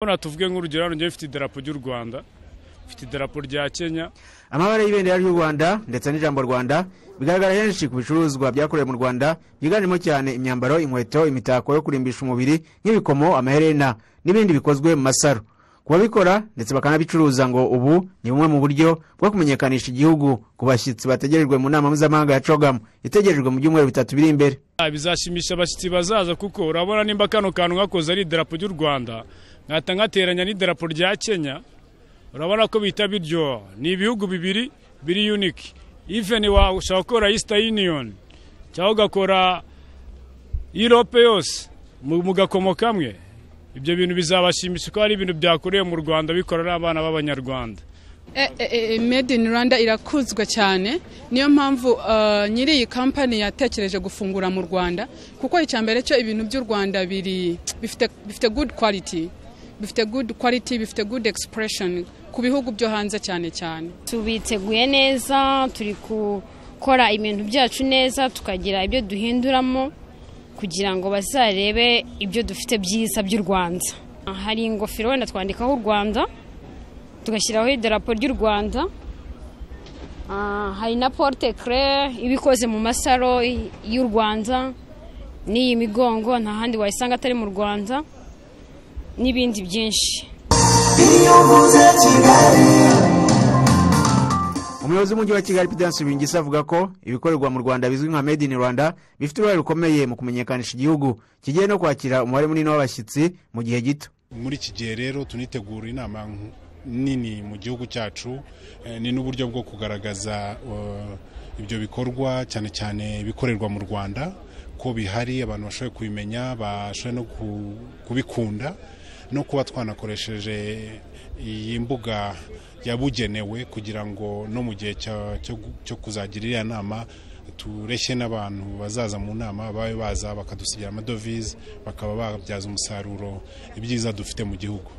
Urabona tuvuge nk'urugero hano njyewe mfite idarapo ry'u Rwanda mfite idarapo rya Kenya amabara y'ibendera ry'u rwanda ndetse n'ijambo rwanda bigaragara henshi ku bicuruzwa byakorewe mu rwanda byiganjemo cyane imyambaro inkweto imitako yo kurimbisha umubiri nk'ibikomo amaherena n'ibindi bikozwe mu masaro ku babikora ndetse bakanabicuruza ngo ubu ni bumwe mu buryo bwo kumenyekanisha igihugu ku bashyitsi bategerejwe mu nama mpuzamahanga ya cogamu itegerejwe mu byumweru bitatu biri imbere Ah, bizashimisha abashyitsi bazaza kuko urabona nimba kano kantu nkakoze ari idarapo ry'u Rwanda nkahita nkateranya n'idarapo rya Kenya urabona ko bihita biryoha ni ibihugu bibiri biri unique even washaka gukora Easter Union cyangwa ugakora Europe yose mu mu gakomo kamwe ibyo bintu bizabashimisha ko hari ibintu byakorewe mu Rwanda bikora n'abana b'abanyarwanda E- e- e- Made in Rwanda irakuzwa cyane niyo mpamvu uh, nyiri iyi kampani yatekereje gufungura mu Rwanda kuko icya mbere cyo ibintu by'u Rwanda biri bifite bifite good quality bifite good quality bifite good expression ku bihugu byo hanze cyane cyane tubiteguye neza turi gukora ibintu byacu neza tukagira ibyo duhinduramo kugira ngo bazarebe ibyo dufite byiza by'u rwanda hari ingofero wenda twandikaho u rwanda tugashyiraho idarapo ry'u rwanda Ah, hari na porte kere iba ikoze mu masaro y'u rwanda n'iyi migongo nta handi wayisanga atari mu rwanda n'ibindi byinshi umuyobozi w'umujyi wa kigali pidansi rubingisi avuga ko ibikorerwa mu rwanda bizwi nka made in rwanda bifite uruhare rukomeye mu kumenyekanisha igihugu kigiye no kwakira umubare munini w'abashyitsi mu gihe gito muri iki gihe rero tunitegura inama nk- nini mu gihugu cyacu eh, ni n'uburyo bwo kugaragaza eh, ibyo bikorwa cyane cyane ibikorerwa mu rwanda ko bihari abantu bashoboye kubimenya bashoboye no ku- kubikunda no kuba twanakoresheje iyi mbuga yabugenewe kugira ngo no mu gihe cya- cyo gu- cyo kuzagira iriya nama tureshye n'abantu bazaza mu nama babe baza bakadusigira amadovize bakaba babyaza umusaruro ibyiza dufite mu gihugu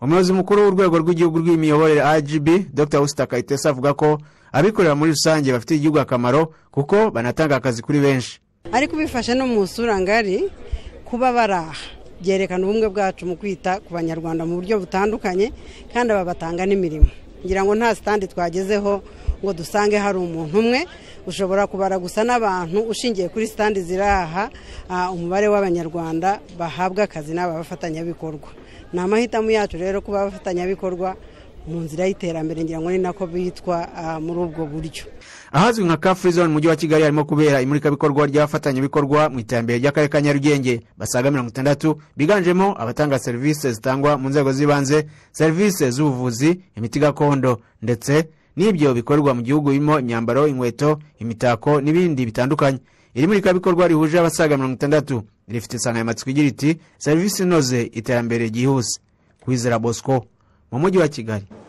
umuyobozi mukuru w'urwego rw'igihugu rw'imiyoborere rgb dr usita kayitesi avuga ko abikorera muri rusange bafitiye igihugu akamaro kuko banatanga akazi kuri benshi ariko bifashe no mu isura ngari kuba baraha byerekana ubumwe bwacu mu kwita ku banyarwanda mu buryo butandukanye kandi aba batanga n'imirimo ngira ngo nta sitandi twagezeho ngo dusange hari umuntu umwe ushobora kubara gusa n'abantu ushingiye kuri sitandi ziraha ah, umubare w'abanyarwanda bahabwa akazi n'aba bafatanyabikorwa ni amahitamo yacu rero kuba abafatanyabikorwa mu nzira y'iterambere ngira ngo ni nako bitwa ah, muri ubwo buryo ahazwi nka car free zone mu mujyi wa kigali harimo kubera imurikabikorwa ry'abafatanyabikorwa mu iterambere ry'akarere ka nyarugenge basaga mirongo itandatu biganjemo abatanga serivisi zitangwa mu nzego z'ibanze serivisi z'ubuvuzi imiti gakondo ndetse n'ibyo bikorerwa mu gihugu birimo imyambaro inkweto imitako n'ibindi bitandukanye iri murikabikorwa rihuje abasaga mirongo itandatu rifite insanganyamatsiko igira iti serivisi inoze iterambere ryihuse kwizera bosco mu mujyi wa kigali